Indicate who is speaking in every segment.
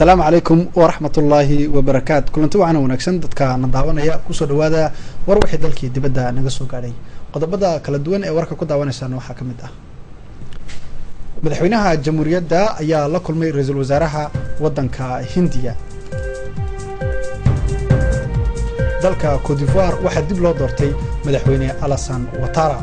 Speaker 1: asalaamu calaykum waraxmat ullaahi wabarakaatu kulanti wacan wanaagsan dadka na daawanaya kusoo dhawaada war wixii dalkii dibadda naga soo gaadhay qodobada kala duwan ee warka ku daawanaysaan waxaa ka mid ah madaxweynaha jamhuuriyadda ayaa la kulmay ra-iisul wasaaraha waddanka hindiya dalka cote divoire waxaa dib loo doortay madaxweyne alasan watara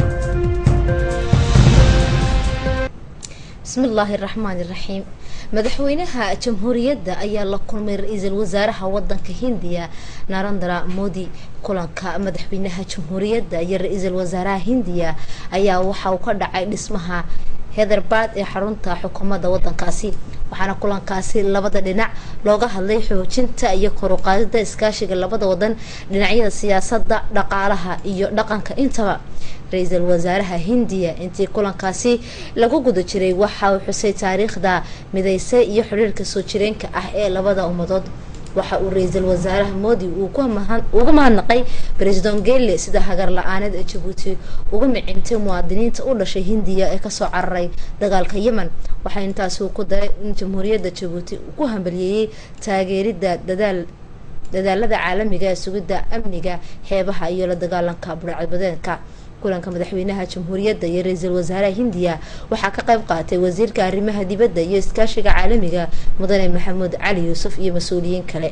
Speaker 2: bismi illaahi raxmaan iraxiim madaxweynaha jamhuuriyadda ayaa la kulmay ra-iisul wasaaraha wadanka hindiya narandra modi kulanka madaxweynaha jamhuuriyadda iyo ra-iisul wasaaraha hindiya ayaa waxa uu ka dhacay dhismaha heatherbaad ee xarunta xukuumadda wadankaasi waxaana kulankaasi labada dhinac looga hadlay xoojinta iyo koruqaadida iskaashiga labada wadan dhinacyada siyaasadda dhaqaalaha iyo dhaqanka intaba ra-iisul wasaaraha hindiya intii kulankaasi lagu guda jiray waxa uu xusay taariikhda mideyse iyo xiriirka soo jireenka ah ee labada ummadood waxa uu ra-iisul wasaaraha moodi uga mahadnaqay president gele sida hagar la-aaneed ee jabuuti uga micintay muwaadiniinta u dhashay hindiya ee kasoo cararay dagaalka yemen waxaa intaasi ku daray in jamhuuriyadda jabuuti ku hambaliyeeyey taageerida dadaal dadaalada caalamiga ee sugidda amniga xeebaha iyo la dagaalanka burcadbadeedka kulanka madaxweynaha jamhuuriyadda iyo ra-iisul wasaaraha hindiya waxaa ka qayb qaatay wasiirka arrimaha dibadda iyo iskaashiga caalamiga mudane maxamuud cali yuusuf iyo mas-uuliyiin kale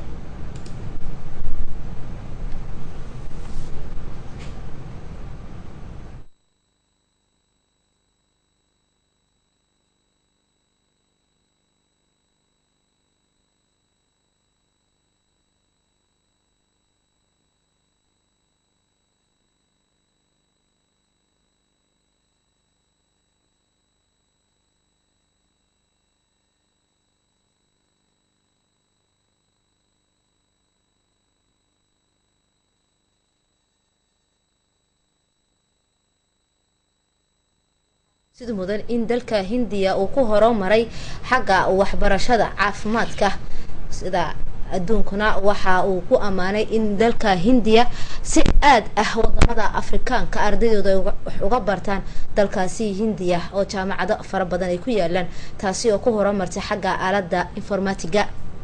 Speaker 2: sida mudan in dalka hindiya uu ku horumaray xagga waxbarashada caafimaadka sida adduunkuna waxa uu ku ammaanay in dalka hindiya si aad ah wadamada afrikaanka ardaydooda wax uga bartaan dalkaasi hindiya oo jaamacado fara badan ay ku yaalaan taasi oo ku horumartay xagga aalada informatiga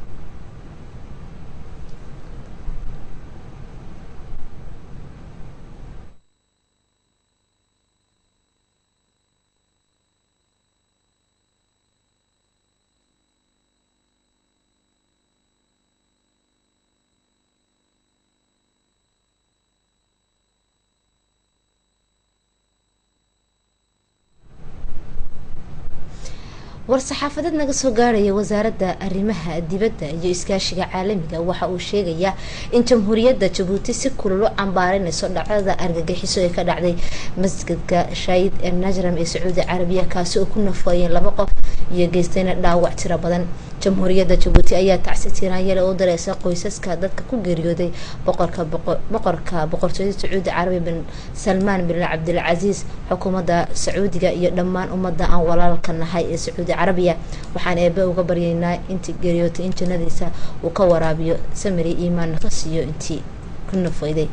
Speaker 2: war-saxaafadeed naga soo gaarhaya wasaaradda arrimaha dibadda iyo iskaashiga caalamiga waxa uu sheegayaa in jamhuuriyadda jabuuti si kulul u cambaarinayso dhacdada argagixiso ee ka dhacday masjidka shaayid ee najram ee sacuudi carabiya kaasi oo ku nafooyeen laba qof iyo geystayna dhaawac tiro badan jamhuuriyadda jabuuti ayaa tacsi tiiraanyale u dareysa qoysaska dadka ku geeriyooday boqorka boqorka boqortooyada sacuudi carabiya bin salmaan bin cabdilcasiis xukuumadda sacuudiga iyo dhammaan ummadda aan walaalka nahay ee sacuudi carabiya waxaan eebe uga baryaynaa intii geeriyootay in jannadiisa uu ka waraabiyo samiri iimaanna ka siiyo intii ku nafeyday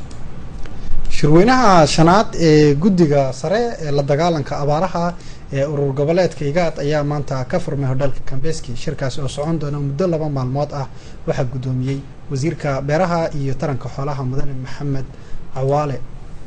Speaker 1: shirweynaha shanaad ee guddiga sare ee la dagaalanka abaaraha ee urur goboleedka igaad ayaa maanta ka furmay hodhalka kambeski shirkaasi oo socon doona muddo laba maalmood ah waxaa guddoomiyey wasiirka beeraha iyo taranka xoolaha mudane maxamed cawaale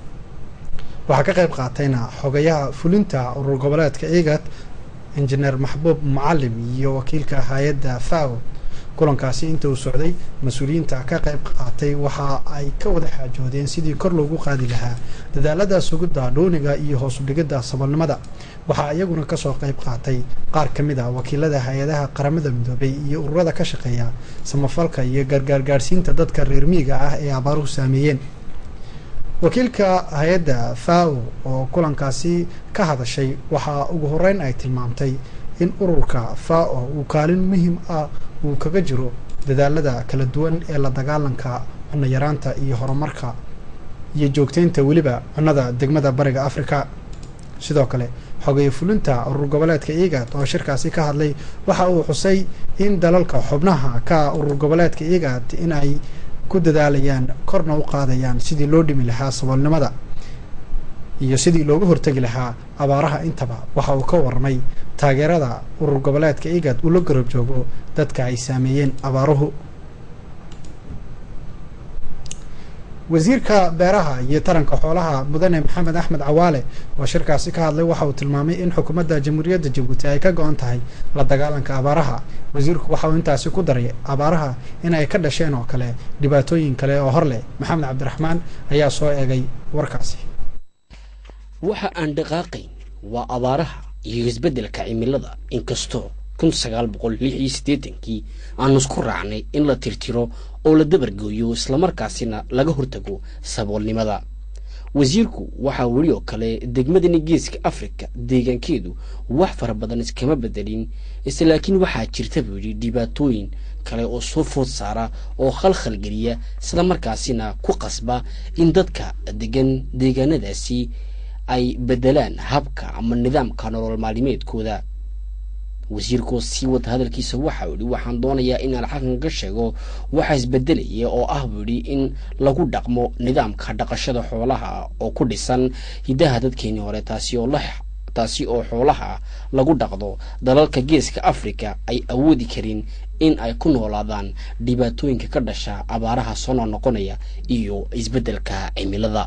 Speaker 1: waxaa ka qayb qaatayna xogayaha fulinta urur goboleedka igaad injineer maxbuub mucalim iyo wakiilka hay-adda fao kulankaasi inta uu socday mas-uuliyiinta ka qayb qaatay waxa ay ka wada xaajoodeen sidii kor loogu qaadi lahaa dadaalada sugidda dhuuniga iyo hoos udhigidda saboolnimada waxaa iyaguna kasoo qayb qaatay qaar ka mid ah wakiilada hay-adaha qaramada midoobay iyo ururada ka shaqeeya samafalka iyo gargaargaadhsiinta dadka reer miiga ah ee abaaruhu saameeyeen wakiilka hay-adda fao oo kulankaasi ka hadashay waxaa ugu horeyn ay tilmaamtay in ururka fao uu kaalin muhiim ah uu kaga jiro dadaalada kala duwan ee la dagaalanka cunno yaraanta iyo horumarka iyo joogteynta weliba cunnada degmada bariga africa sidoo kale xogeeye fulinta urur goboleedka igad oo shirkaasi ka hadlay waxa uu xusay in dalalka xubnaha ka urur goboleedka igad in ay ku dadaalayaan korna u qaadayaan sidii loo dhimi lahaa saboolnimada iyo sidii looga hortegi lahaa abaaraha intaba waxa uu ka warramay taageerada urur goboleedka igad uu la garab joogo dadka ay saameeyeen abaaruhu wasiirka beeraha iyo taranka xoolaha mudane maxamed axmed cawaale oo shirkaasi ka hadlay waxa uu tilmaamay in xukuumadda jamhuuriyadda jabuuti ay ka go-an tahay la dagaalanka abaaraha wasiirku waxa uu intaasi ku daray abaaraha in ay ka dhasheen oo kale dhibaatooyin kale oo hor leh maxamed cabdiraxmaan ayaa soo eegay warkaasi
Speaker 3: waxa aan dhaqaaqayn waa abaaraha iyo isbeddelka cimilada inkastoo kun sagaal boqol lix iyo siddeetankii aanu isku raacnay in la tirtiro oo la dabargooyo islamarkaasina laga hortago saboolnimada wasiirku waxaa weli oo kale degmadani geeska afrika deegaankeedu wax fara badan iskama bedelin ise laakiin waxaa jirta buu yidhi dhibaatooyin kale oo soo food saara oo khalkhalgeliya islamarkaasina ku qasba in dadka degan deegaanadaasi ay bedelaan habka ama nidaamka nolol maalimeedkooda wasiirkoo sii wada hadalkiisa waxa uu yidhi waxaan doonayaa inaan xaqan ka sheego waxa isbedelaya oo ah buu yidhi in lagu dhaqmo nidaamka dhaqashada xoolaha oo ku dhisan hiddaha dadkeenii hore taasi oo la taasi oo xoolaha lagu dhaqdo dalalka geeska afrika ay awoodi karin in ay ku noolaadaan dhibaatooyinka ka dhasha abaaraha soo noqnoqonaya iyo isbeddelka cimilada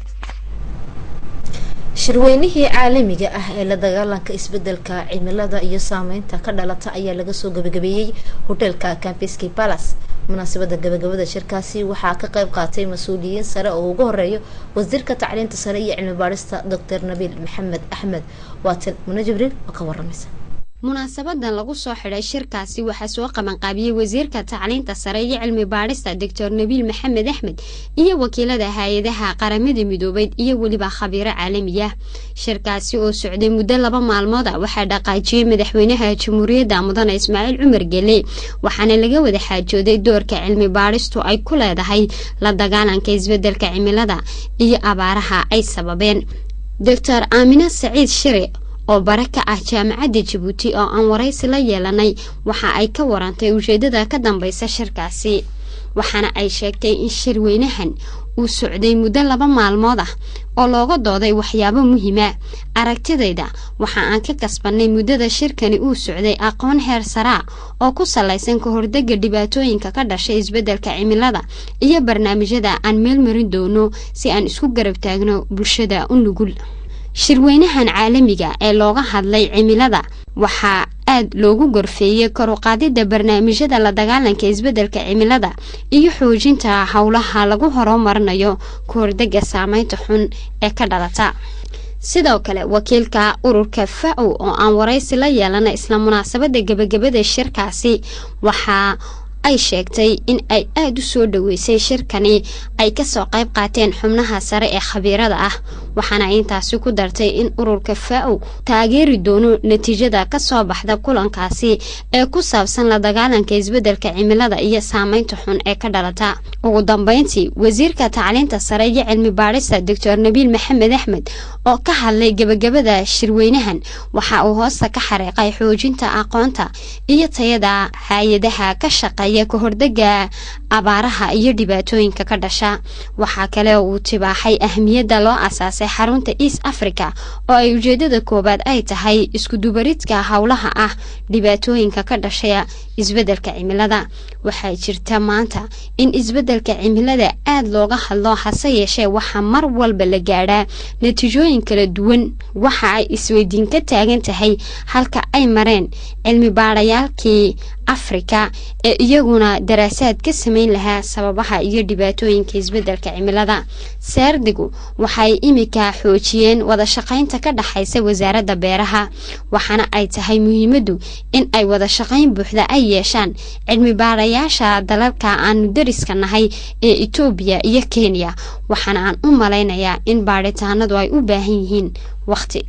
Speaker 2: shirweynihii caalamiga ah ee la dagaalanka isbedelka cimilada iyo saameynta ka dhalata ayaa laga soo gabagabeeyey hoteelka campeski palace munaasabada gabagabada shirkaasi waxaa ka qayb qaatay mas-uuliyiin sare oo ugu horeeyo wasiirka tacliinta sare iyo cilmi baadhista doctor nabiil maxamed axmed waatan mune jibriil oo ka waramaysa
Speaker 4: munaasabadan lagu soo xidhay shirkaasi waxaa soo qabanqaabiyey wasiirka tacliinta sare iyo cilmi baadhista doctor nabiil maxamed axmed iyo wakiilada hay-adaha qaramada midoobeyd iyo weliba khabiiro caalamiya shirkaasi oo socday muddo laba maalmood a waxaa dhaqaajiyey madaxweynaha jamhuuriyadda mudane ismaaciil cumar gele waxaana laga wada xaajooday doorka cilmi baadhistu ay ku leedahay la dagaalanka isbedelka cimilada iyo abaaraha ay sababeen doctor aamine saciid shire oo bare ka ah jaamacadda jabuuti oo aan waraysi la yeelanay waxa ay ka warantay ujeedada ka dambeysa shirkaasi waxaana ay sheegtay in shirweynahan uu socday muddo laba maalmood ah oo looga dooday waxyaabo muhiima aragtidayda waxa aan ka kasbanay muddada shirkani uu socday aqoon heer saraa oo ku salaysan ka hordega dhibaatooyinka ka dhashay isbeddelka cimilada iyo barnaamijyada aan meelmarin doono si aan isku garab taagno bulshada u nugul shirweynahan caalamiga ee looga hadlay cimilada waxaa aad loogu gorfeeyey karuqaadida barnaamijyada la dagaalanka isbeddelka cimilada iyo xoojinta howlaha lagu horumarinayo ka hordega saameynta xun ee ka dhalata sidoo kale wakiilka ururka fa-ow oo aan waraysi la yeelana isla munaasabada gebagabada shirkaasi waxaa ay sheegtay in ay aada u soo dhaweysay shirkani ay kasoo qayb qaateen xubnaha sare ee khabiirada ah waxaana intaasi ku dartay in ururka fa-ow taageeri doono natiijada kasoo baxda kulankaasi ee ku saabsan la dagaalanka isbeddelka cimilada iyo saameynta xun ee ka dhalata ugu dambeyntii wasiirka tacliinta sare iyo cilmi baadhista doctor nabiil maxamed axmed oo ka hadlay gebagabada shirweynahan waxa uu hoosta ka xariiqay xoojinta aqoonta iyo tayada hay-adaha ka shaqeeya ka hordega abaaraha iyo dhibaatooyinka ka dhasha waxaa kale oo uu tibaaxay ahmiyadda loo asaasay xarunta east africa oo ay ujeedada koowaad ay tahay iskudubaridka howlaha ah dhibaatooyinka ka dhashaya isbeddelka cimilada waxaa jirta maanta in isbeddelka cimilada aada looga hadlo hase yeeshee waxaa mar walba la gaadhaa natiijooyin kala duwan waxa ay isweydiin ka taagan tahay halka ay mareen cilmi baadhayaalkii afrika ee iyaguna daraasaad ka sameyn lahaa sababaha iyo dhibaatooyinka isbeddelka cimilada saardigu waxay imika xoojiyeen wada shaqaynta ka dhexaysa wasaaradda beeraha waxaana ay tahay muhiimaddu in ay wada shaqayn buuxda ay yeeshaan cilmi baadhayaasha dalalka aanu dariska nahay ee etoobiya iyo kenya waxaana aan u malaynayaa in baadhitaanadu ay u baahan yihiin waqti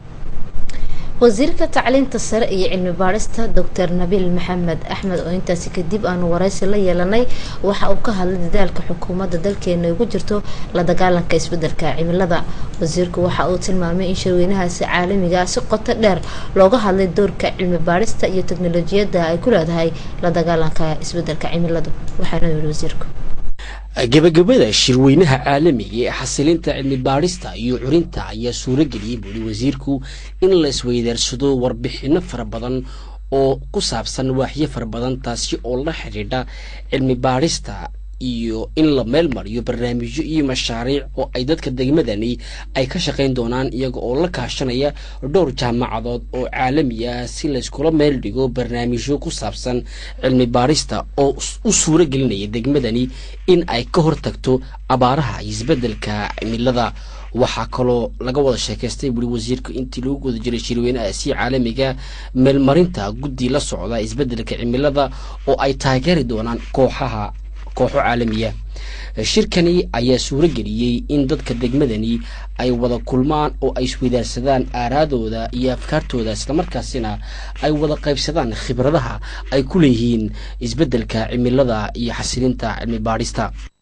Speaker 2: wasiirka tacliinta sare iyo cilmi baadhista doctor nabiil maxamed axmed oo intaasi kadib aanu waraysi la yeelanay waxa uu ka hadlay dadaalka xukuumadda dalkeena ugu jirto la dagaalanka isbedelka cimilada wasiirku waxa uu tilmaamay in shirweynahaasi caalamiga si qoto dheer looga hadlay doorka cilmi baadhista iyo teknolojiyadda ay ku leedahay la dagaalanka isbedelka cimiladu waxaana yiri wasiirku
Speaker 3: gebagabada shirweynaha caalamiga ee xasilinta cilmi baadhista iyo curinta ayaa suuro geliyey buuli wasiirku in la isweydaarsado warbixino fara badan oo ku saabsan waaxyo fara badan taasi oo la xidhiidha cilmi baadhista iyo in la meel mariyo barnaamijyo iyo mashaariic oo ay dadka degmadani ay ka shaqayn doonaan iyaga oo la kaashanaya dhowr jaamacadood oo caalami ah si layskula meel dhigo barnaamijyo ku saabsan cilmi baadhista oo u suuro gelinaya degmadani in ay ka hortagto abaaraha iyo isbeddelka cimilada waxaa kaloo laga wada sheekaystay weli wasiirku intii lagu guda jiray shirweynaha si caalamiga meelmarinta guddi la socda isbeddelka cimilada oo ay taageeri doonaan kooxaha kooxo caalamiya shirkani ayaa suuro geliyey in dadka degmadani ay wada kulmaan oo ay isweydaarsadaan aaraadooda iyo afkaartooda islamarkaasina ay wada qaybsadaan khibradaha ay ku leeyihiin isbeddelka cimilada iyo xasilinta cilmi baadhista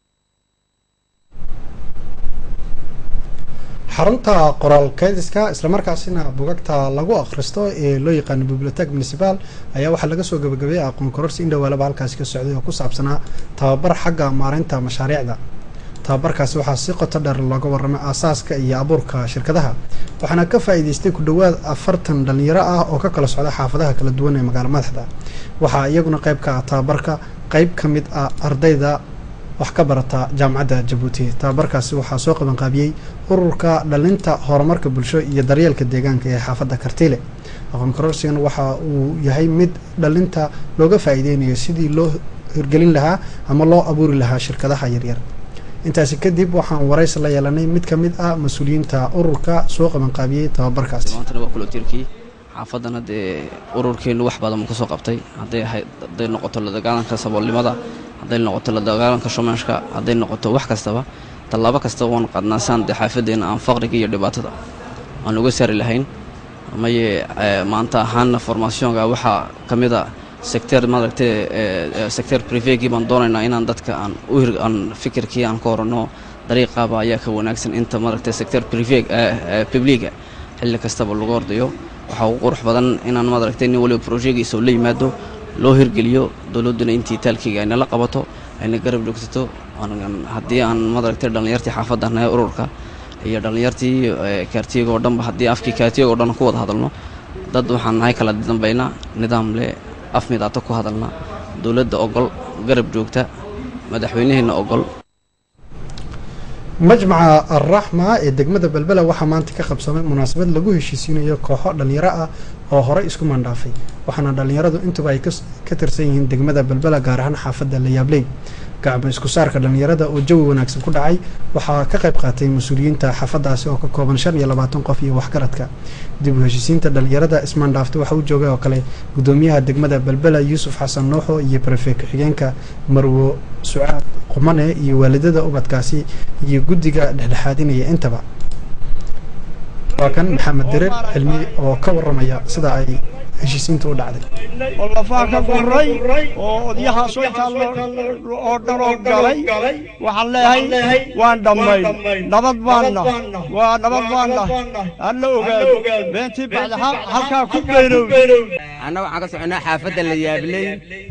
Speaker 1: xarunta qoraal keydiska islamarkaasina bugagta lagu akhristo ee loo yaqaano bibliotek municipal ayaa waxaa laga soo gabagabeeyay aqoon kororsi in dhowaalaba halkaasi ka socday oo ku saabsanaa tababar xagga maareynta mashaariicda tababarkaasi waxaa si qoto dheer looga warramay aasaaska iyo abuurka shirkadaha waxaana ka faa'iideystay ku dhowaad afartan dhalinyaro ah oo ka kala socda xaafadaha kala duwan ee magaalo madaxda waxaa iyaguna qayb ka ah tababarka qayb ka mid ah ardayda wax ka barata jaamacadda jabuuti tababarkaasi waxaa soo qabanqaabiyey ururka dhalinta horumarka bulsho iyo daryeelka deegaanka ee xaafadda kartiile aqoon kororsigan waxa uu yahay mid dhalinta looga faa'iideynayo sidii loo hirgelin lahaa ama loo abuuri lahaa shirkadaha yaryar intaasi kadib waxaan waraysi la yeelanay mid ka mid ah mas-uuliyiinta ururka soo qabanqaabiyey tababarkaasi
Speaker 5: xaafadana dee ururkeennu wax badan uu ka soo qabtay hadday hadday noqoto la dagaalanka saboolnimada hadday noqoto la dagaalanka shumashka hadday noqoto wax kastaba tallaabo kasta waan qadnaa saan dee xaafadeenna aan faqriga iyo dhibaatada aan uga saari lahayn maye maanta ahaanna formationka waxaa ka mid a secteer maaragtay secteer privegii baan doonaynaa inaan dadka aan u hir aan fikirkii aan ka horanno dariiqaaba ayaa ka wanaagsan inta maaragtay secteer priveg publiga xilli kastaba lagu ordayo waxaa ugu qurux badan inaan maaragtay nin waliba brojegiisa oo la yimaado loo hirgeliyo dowladduna intii taalkeyga ay nala qabato ayna garab dhogsato haddii aan maaragtay dhallinyartii xaafadda nahay ururka iyo dhallinyartii kaartiyaga oo dhanba haddii afkii kaartiyaga oo dhan ku wada hadalno dad waxaan nahay kala dambayna nidaam leh af midaata ku hadalna dowladda ogol garab joogta madaxweynaheenna ogol
Speaker 1: majmaca alraxma ee degmada belbela waxaa maanta ka qabsamay munaasabad lagu heshiisiinayo kooxo dhalinyaro ah oo horey isku mandhaafay waxaana dhalinyaradu intuba ay ka tirsan yihiin degmada belbela gaar ahaan xaafadda layaabley gacmo isku saarka dhalinyarada oo jawi wanaagsan ku dhacay waxaa ka qayb qaatay mas-uuliyiinta xaafadaasi oo ka kooban shan iyo labaatan qof iyo waxgaradka dib u heshiisiinta dhalinyarada ismaandhaafta waxa uu joogay oo kale gudoomiyaha degmada belbela yuusuf xasan nuuxo iyo barefe ku-xigeenka marwo sucaad qumane iyo waalidada ubadkaasi iyo guddiga dhexdhexaadinaya intaba waa kan maxamed dirir cilmi oo ka waramaya sida ay heshiisiinta u dhacday
Speaker 6: oo lafaa ka guray oo odyahaasoo intaa oo dhan oo galay waxaan leeyahay waan dhammayn nabad baanna waa nabad baanna alla ogaado beentii bacda halkaa ku beynow
Speaker 7: anna waxaan ka soconaa xaafadda la yaabley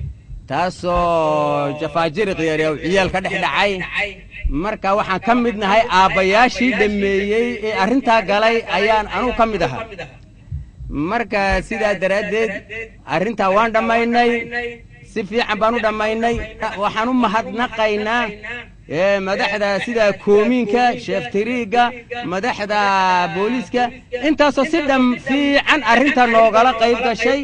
Speaker 7: taasoo jafaajiriq yare oo ciyaal ka dhex dhacay marka waxaan ka mid nahay aabbayaashii dhammeeyey ee arrintaa galay ayaan anugu ka mid ahaa marka sidaa daraaddeed arrintaa waan dhammaynay si fiican baan u dhammaynay waxaan u mahadnaqaynaa madaxda sida koomiinka sheeftiriigga madaxda booliiska intaasoo si dham fiican arrinta noogala qayb gashay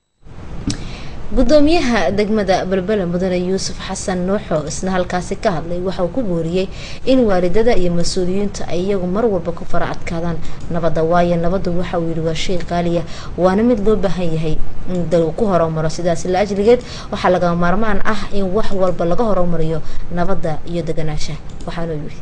Speaker 2: gudoomiyaha degmada belbela mudane yuusuf xasan nuuxo isna halkaasi ka hadlay waxa uu ku booriyey in waalidada iyo mas-uuliyiinta ay iyagu mar walba ku fara adkaadaan nabadda waayo nabaddu waxa uu yidhi waa shay qaaliya waana mid loo baahan yahay in dal uu ku horumaro sidaas la ajligeed waxaa laga maarmaan ah in wax walba laga horumariyo nabadda iyo deganaansha waxaanuu yidhi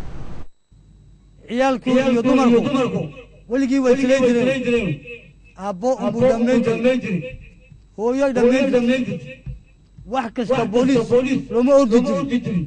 Speaker 8: ciyaalku iyo dumarku weligii way tilayn jireen aabbo unbuu dhammayn jiray hooyoy dhammayn jirtay wax kasta booliis looma ordi jirin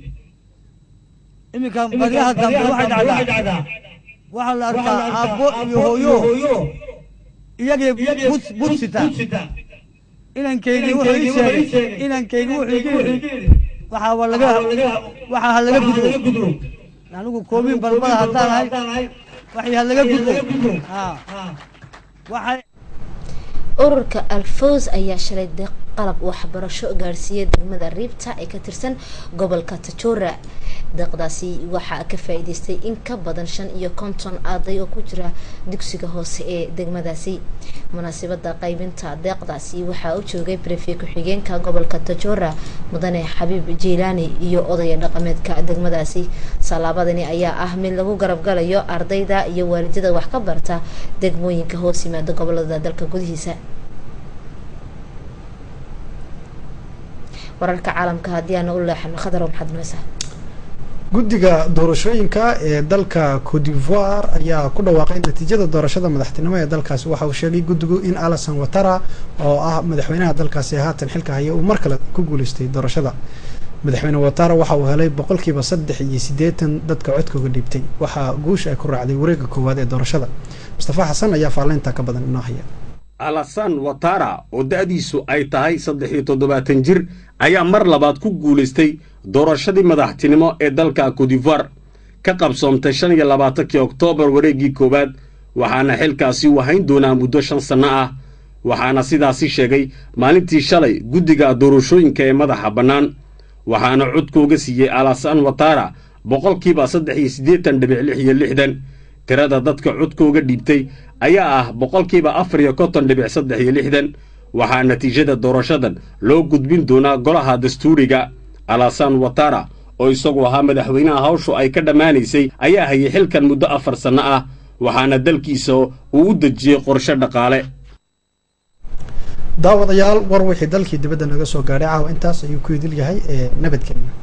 Speaker 8: iminka baryaha dambe waxay dhacdaa waxaa la arkaa aabbo iyo hooyo iyagii bud bud sita inankaygii wuxuu ii sheegay inankaygii wuxuu igu yidhi waxaa waa laga waxaa ha laga gudbo anigu koobiin balbada haddaan ahay waxay ha laga gudbo haa waxay
Speaker 2: ururka alfos ayaa shalay deeq qalab waxbarasho gaadhsiiyay degmada riibta ee ka tirsan gobolka tajora deeqdaasi waxaa ka faa-iideystay in ka badan shan iyo konton arday oo ku jira dugsiga hoose ee degmadaasi munaasabada qaybinta deeqdaasi waxaa u joogay brefe ku-xigeenka gobolka tajora mudane xabiib jiilaani iyo odaya dhaqameedka degmadaasi sallaabadani ayaa ah mid lagu garabgalayo ardayda iyo waalidada wax ka barta degmooyinka hoos yimaada gobolada dalka gudihiisa wararka caalamka haddii aana u leexano khadar maxaad nuysaa
Speaker 1: guddiga doorashooyinka ee dalka cote d'ivoire ayaa ku dhawaaqay natiijada doorashada madaxtinimo ee dalkaasi waxa uu sheegay guddigu in alison watara oo ah madaxweynaha dalkaasi haatan xilka haya uu mar kale ku guuleystay doorashada madaxweyne watara waxa uu helay boqolkiiba saddex iyo siddeetan dadka codkooga dhiibtay waxaa guusha ay ku raacday wareega koowaad ee doorashada mustafa xasan ayaa faallaynta ka badan inoo haya
Speaker 9: alasan watara oo da'diisu ay tahay saddex iyo toddobaatan jir ayaa mar labaad ku guulaystay doorashadii madaxtinimo ee dalka codivoire ka qabsoomtay shan iyo labaatankii oktoobar wareeggii koowaad waxaana xilkaasi u hayn doonaa muddo shan sanno ah waxaana sidaasi sheegay maalintii shalay guddiga doorashooyinka ee madaxa bannaan waxaana codkooga siiyey alasan watara boqolkiiba saddex iyo siddeetan dhibic lix iyo lixdan tirada dadka codkooga dhiibtay ayaa ah boqolkiiba afar iyo konton dhibic saddex iyo lixdan waxaa natiijada doorashadan loo gudbin doonaa golaha dastuuriga alasan watara oo isagu ahaa madaxweynaha hawshu ay ka dhammaanaysay ayaa hayay xilkan muddo afar sanno ah waxaana dalkiisa uu u dejiyey qorshe dhaqaale
Speaker 1: daawadayaal war wixii dalkii dibadda naga soo gaadhay caawa intaas ayuu ku idil yahay ee nabadgelyo